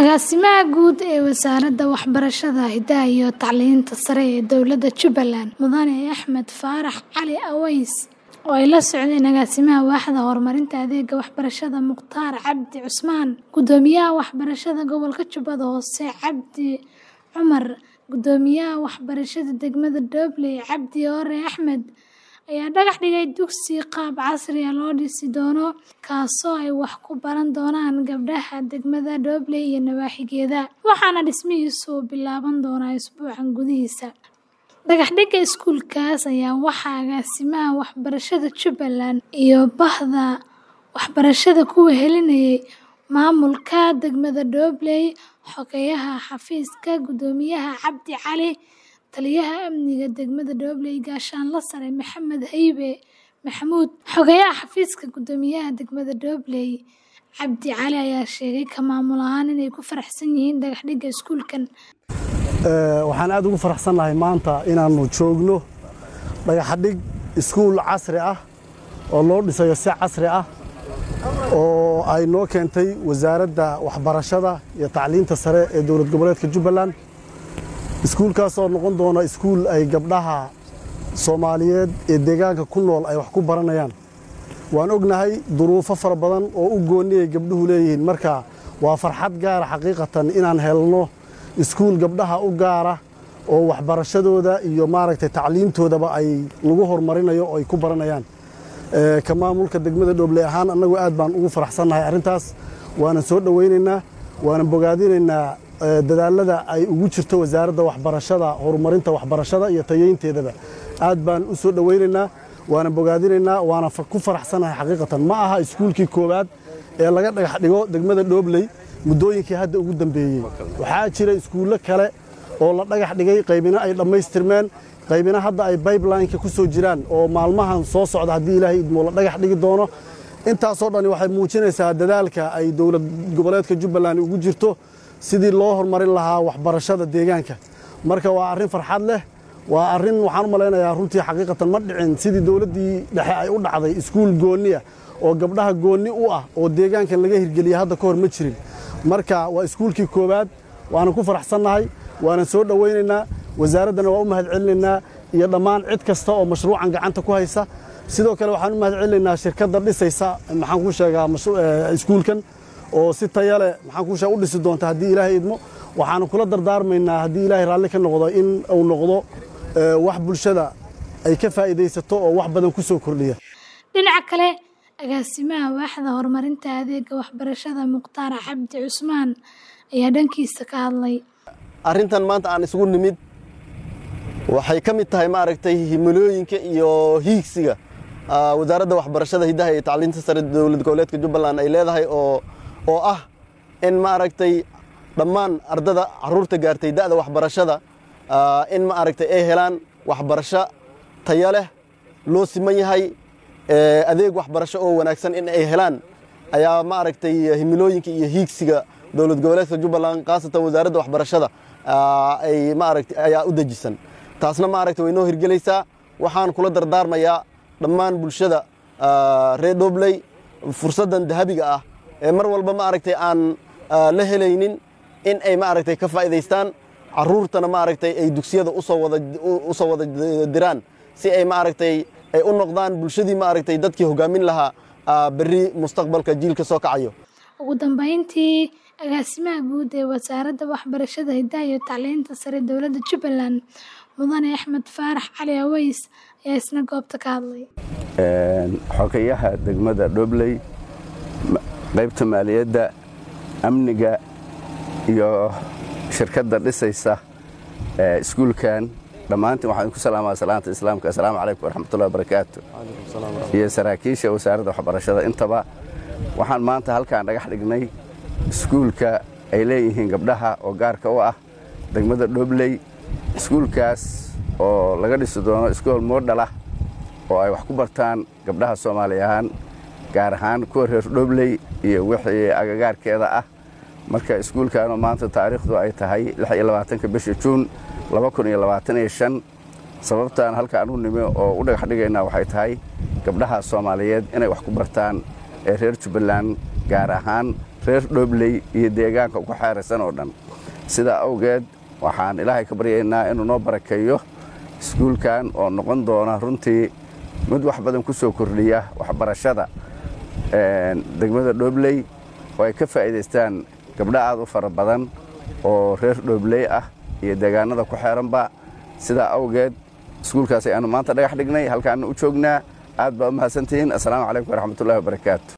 Agaasimaha Guud ee Wasaaradda Waxbarashada, Hidaha iyo Tacliinta Sare ee Dowladda Jubbaland, Mudane Axmed Faarax Cali Aweys, oo ay la socdeen Agaasimaha Waaxda Horumarinta Adeegga Waxbarashada Mukhtaar Cabdi Cusmaan, Guddoomiyaha Waxbarashada Gobolka Jubbada Hoose Cabdi Cumar, Guddoomiyaha Waxbarashada Degmada Dobley Cabdi Oore Axmed, ayaa dhagax dhigay dugsi qaab casri ah loo dhisi doono kaasoo ay wax ku baran doonaan gabdhaha degmada Dobley iyo nawaaxigeeda, waxaana dhismihiisu bilaaban doonaa usbuucan gudihiisa. Dhagaxdhigga iskuulkaas ayaa waxaa Agaasimaha Waxbarashada Jubbaland iyo Bahda Waxbarashada ku wehelinayay Maamulka Degmada Dobley, Xogeyaha Xafiiska Guddoomiyaha Cabdi Cali, Taliyaha Amniga Degmada Dobley Gaashaanle Sare Maxamed Haybe Maxamuud, Xogeyaha Xafiiska Guddoomiyaha Degmada Dobley Cabdi Cali ayaa sheegay ka maamul ahaan inay ku faraxsan yihiin dhagaxdhigga iskuulkan. waxaan aad ugu faraxsannahay maanta inaannu joogno dhagaxdhig iskuul casri ah oo loo dhisayo si casri ah oo ay noo keentay wasaaradda waxbarashada iyo tacliinta sare ee dowlad goboleedka jubbaland iskuulkaas oo noqon doona iskuul ay gabdhaha soomaaliyeed ee deegaanka ku nool ay wax ku baranayaan waan ognahay duruufo fara badan oo u goonni ay gabdhuhu leeyihiin marka waa farxad gaara xaqiiqatan inaan helno iskuul gabdhaha u gaara oo waxbarashadooda iyo maaragtay tacliintoodaba ay lagu horumarinayo oo ay ku baranayaan ka maamulka degmada dhobley ahaan annagu aad baan ugu faraxsannahay arrintaas waanan soo dhowaynaynaa waanan bogaadinaynaa dadaalada ay ugu jirto wasaaradda waxbarashada horumarinta waxbarashada iyo tayeynteedaba aad baan u soo dhowaynaynaa waanan bogaadinaynaa waana ku faraxsannahay xaqiiqatan ma aha iskuulkii koowaad ee laga dhagax dhigo degmada dhobley muddooyinkii hadda ugu dambeeyey waxaa jira iskuullo kale oo la dhagax dhigay qaybina ay dhammaystirmeen qaybina hadda ay bibelineka ku soo jiraan oo maalmahan soo socda haddii ilaahay idmo la dhagax dhigi doono intaasoo dhani waxay muujinaysaa dadaalka ay dowlad goboleedka jubbaland ugu jirto sidii loo horumarin lahaa waxbarashada deegaanka marka waa arrin farxad leh waa arrin waxaan u malaynayaa runtii xaqiiqatan ma dhicin sidii dowladdii dhexe ay u dhacday iskuul goonniya oo gabdhaha goonni u ah oo deegaankan laga hirgeliya hadda ka hor ma jirin marka waa iskuulkii koowaad waanan ku faraxsannahay waanan soo dhowaynaynaa wasaaraddana waa u mahad celinaynaa iyo dhammaan cid kasta oo mashruucan gacanta ku haysa sidoo kale waxaan u mahad celinaynaa shirkadda dhisaysa maxaan ku sheegaa iskuulkan oo si taya leh maxaan ku sheega u dhisi doonta haddii ilaahay idmo waxaanu kula dardaarmaynaa haddii ilaahay raalli ka noqdo in uu noqdo wax bulshada ay ka faa'iidaysato oo wax badan ku soo kordhiya dhinaca kale agaasimaha waaxda horumarinta adeegga waxbarashada mukhtaar cabdi cusmaan ayaa dhankiisa ka hadlay arrintan maanta aan isugu nimid waxay ka mid tahay maaragtay himilooyinka iyo hiigsiga wasaaradda waxbarashada hiddaha iyo tacliinta sare dowlad goboleedka jubbaland ay leedahay oo oo ah in maaragtay dhammaan ardada carruurta gaartay da'da waxbarashada in maaragtay ay helaan waxbarasho taya leh loo siman yahay adeeg waxbarasho oo wanaagsan in ay helaan ayaa maaragtay himilooyinka iyo hiigsiga dowlad goboleedka jubbaland khaasatan wasaaradda waxbarashada ay maaragtay ayaa u dejisan taasna maaragtay way noo hirgelaysaa waxaan kula dardaarmayaa dhammaan bulshada reer dhobley fursaddan dahabiga ah ee mar walba maaragtay aan la helaynin in ay maaragtay ka faa'iidaystaan carruurtana maaragtay ay dugsiyada usoo wada u soo wada diraan si ay maaragtay ay u noqdaan bulshadii maaragtay dadkii hoggaamin lahaa berri mustaqbalka jiilka soo kacayo ugu dambayntii agaasimaha guud ee wasaaradda waxbarashada hiddaha iyo tacliinta sare dowladda jubbaland mudane axmed faarax cali aweys ayaa isna goobta ka hadlay xogeyaha degmada dhobley qaybta maaliyadda amniga iyo shirkadda dhisaysa iskuulkan dhammaantiin waxaan ku salaamaa salaanta islaamka assalaamu calaykum waraxmatullahi wabarakaatu iyo saraakiisha wasaaradda waxbarashada intaba waxaan maanta halkaan dhagax dhignay iskuulka ay leeyihiin gabdhaha oo gaarka u ah degmada dhobley iskuulkaas oo laga dhisi doono iskool moodhalah oo ay wax ku bartaan gabdhaha soomaali ahaan gaar ahaan kuwa reer dhobley iyo wixii agagaarkeeda ah marka iskuulkaanoo maanta taariikhdu ay tahay ka bisha juun sababtaan halkaan u nimi oo u dhagax dhigaynaa waxay tahay gabdhaha soomaaliyeed inay wax ku bartaan ee reer jubbaland gaar ahaan reer dhoobley iyo deegaanka ku xeeraysan oo dhan sidaa awgeed waxaan ilaahay ka baryaynaa inuu noo barakeeyo iskuulkan oo noqon doona runtii mid wax badan ku soo kordhiya waxbarashada degmada dhoobley oo ay ka faa'iidaystaan gabdho aad u fara badan oo reer dhoobley ah iyo deegaanada ku xeeranba sidaa awgeed iskuulkaas ayaanu maanta dhagax dhignay halkaana u joognaa aad baa u mahadsantihiin assalaamu calaykum waraxmatullahi wabarakaatu